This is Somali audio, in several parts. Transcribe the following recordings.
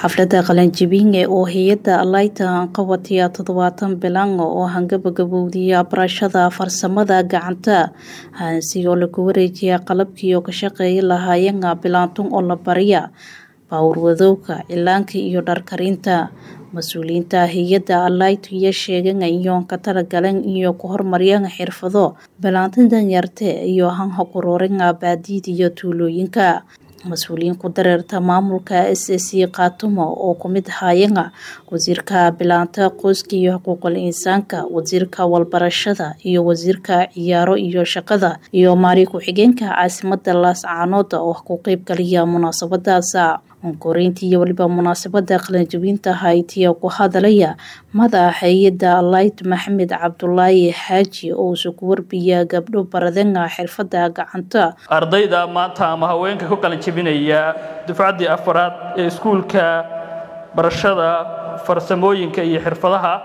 xaflada qalanjabinge oo hay-ada alayta qabatiya toddobaatan bilan oo hangabagabowdiya barashada farsamada gacanta hansi oo lagu wareejiya qalabkii oo ka shaqeeya lahaayeenga bilaantun oo la bariya baawurwadowga cilaanka iyo dharkarinta mas-uuliyiinta hay-ada alaytu iyo sheegan iyoon ka talagalan iyo ku horumaryan xirfado bilaantan danyarte iyo hanhaquruuringa baadiida iyo tuulooyinka mas-uuliyiin ku dareerta maamulka s c kaatumo oo kumid haayanga wasiirka bilaanta qoyska iyo xuquuqul insaanka wasiirka walbarashada iyo wasiirka ciyaaro iyo shaqada iyo maari ku-xigeenka caasimada laascaanood oo ku qeyb galiya munaasabadaas onkoreyntii iyo weliba munaasabada qalanjabinta haytiya ku hadalaya madaxa hay-ada alayt maxamed cabdulaahi xaaji oo isu ku warbiya gabdho baradanga xirfada gacanta ardayda maanta ama haweenka ku qalanjabinaya dufcaddii afaraad ee iskuulka barashada farsamooyinka iyo xirfadaha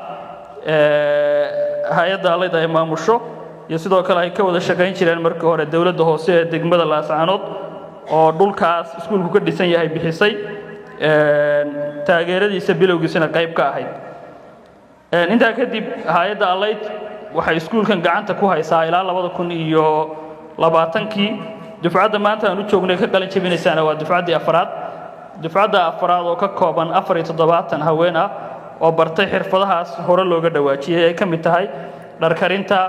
hay-adda alayt ay maamusho iyo sidoo kale ay ka wada shaqayn jireen markii hore dowladda hoose ee degmada laascaanood oo dhulkaas iskuulku ka dhisan yahay bixisay taageeradiisa bilowgiisana qayb ka ahayd intaa kadib hay-adda alayt waxay iskuulkan gacanta ku haysaa ilaa labada kun iyo labaatankii dufcadda maanta aan u joognay ka qalin jabinaysaana waa dufcaddii afaraad dufcadda afaraad oo ka kooban afar iyo toddobaatan haween ah oo bartay xirfadahaas hore looga dhawaajiyey ay ka mid tahay dharkarinta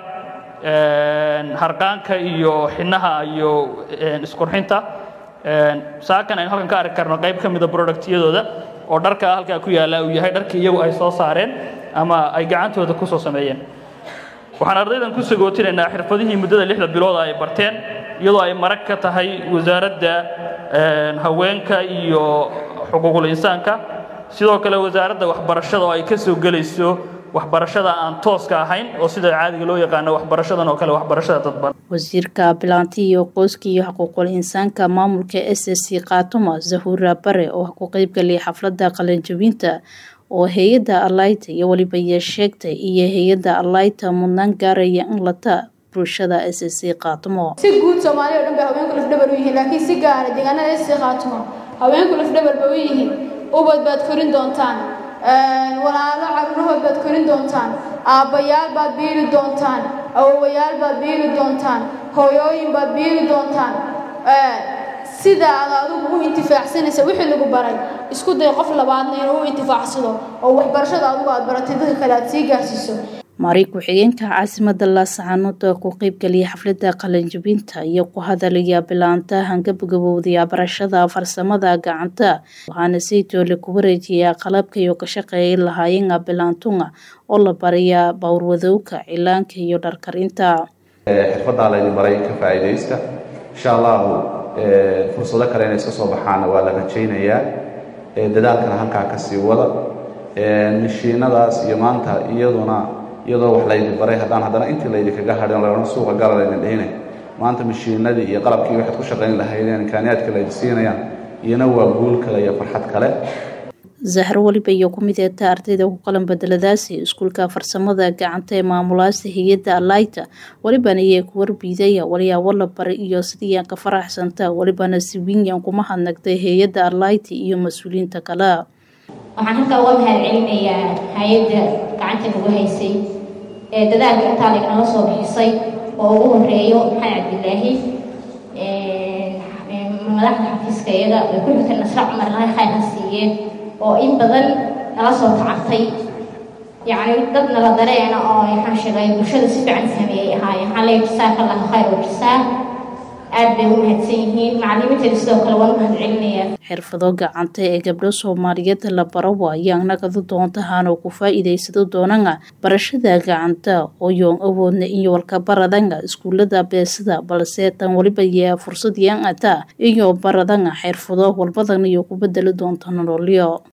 harqaanka iyo xinaha iyo isqurxinta saakan aynu halkan ka arki karno qayb ka mida productyadooda oo dharka halkaa ku yaalla uu yahay dharkii iyagu ay soo saareen ama ay gacantooda ku soo sameeyeen waxaan ardaydan ku sagootinaynaa xirfadihii muddada lixda bilooda ay barteen iyadoo ay marag ka tahay wasaaradda haweenka iyo xuquuqul insaanka sidoo kale wasaaradda waxbarashada oo ay ka soo gelayso waxbarashada aan tooska ahayn oo sida caadiga loo yaqaano waxbarashadan oo kale waxbarashada dadban wasiirka bilaanti iyo qoyska iyo xuquuqul insaanka maamulka s c kaatuma zahura bare oo ku qeybgaliyay xaflada qalanjabinta oo hay-ada alayta iyo weliba iyo sheegtay iyo hay-ada alayta mudnaan gaaraya in lata bulshada s c kaatumo si guud soomaaliya o dhan bay haweenku lafdhabar u yihiin laakiin si gaara deegaanada s c kaatumo haweenku lafdhabar bay u yihiin ubad baad korin doontaan walaalo caruurahood baad korin doontaan aabbayaal baad biili doontaan awowayaal baad biili doontaan hooyooyin baad biili doontaan sida aad adigu u intifaacsanaysa wixii lagu baray isku day qof labaadna inuu u intifaacsado oo waxbarashada adigu aad baratay dadka kale aad sii gaarsiiso maari ku-xigeenka caasimada laascaanood oo ku qeybgaliyay xaflada qalanjabinta iyo ku hadalaya bilaanta hangabagabowdaya barashada farsamada gacanta waxaana saytoole ku wareejiyaa qalabka iyo ka shaqeeyay lahaayenga bilaantunga oo la bariya bawrwadowga cilaanka iyo dharkarinta xirfadaa laydin baray ka faa'iidaysta insha allahu fursado kale inay iska soo baxaana waa la rajaynayaa dadaalkana halkaa ka sii wada mashiinadaas iyo maanta iyaduna iyadoo wax laydin baray haddaan haddana intii laydinkaga hadhin lagana suuqa gala laydin dhihine maanta mashiinadii iyo qalabkii waxaad ku shaqayn lahaydeen imkaaniyaadka laydin siinayaan iyana waa guul kale iyo farxad kale zahro weliba iyo ku mid eeta ardayda ku qalan bedeladaasi iskuulka farsamada gacanta ee maamulaasta hay-adda alayta welibana iyay ku warbiidaya walyaabo la baray iyo sidiiyan ka faraxsanta welibana siwiinyan kuma hadnagtay hay-adda alayta iyo mas-uuliyiinta kale waxaan halkaa uga mahad celinayaa hay-adda gacanta nagu haysay ee dadaalka intaa lagnala soo bixisay oo ugu horeeyo maxamed cabdilaahi madaxda xafiiska iyaga way ku xigtay nasre cumar ilahay khayr ha siiyeen oo in badan nala soo tacabtay yacni dad nala dareena oo waxaan sheegay bulshada si fiican fahmiyay ahaayeen waxaan leeyahay jasaaka allahu khayr wa jasaa aad bay u mahadsan yihiin macallimiinteeda sidoo kale waan u mahad celinayaa xirfado gacanta ee gabdho soomaaliyeed la baro waayaan nagadu doontahaanoo ku faa'iidaysado doonanga barashada gacanta oo yoon awoodna iyo walkabaradanga iskuulada beesada balse tan weliba yaa fursad yaan ata iyo baradanga xirfado walbadan iyo ku bedeli doonta nololyo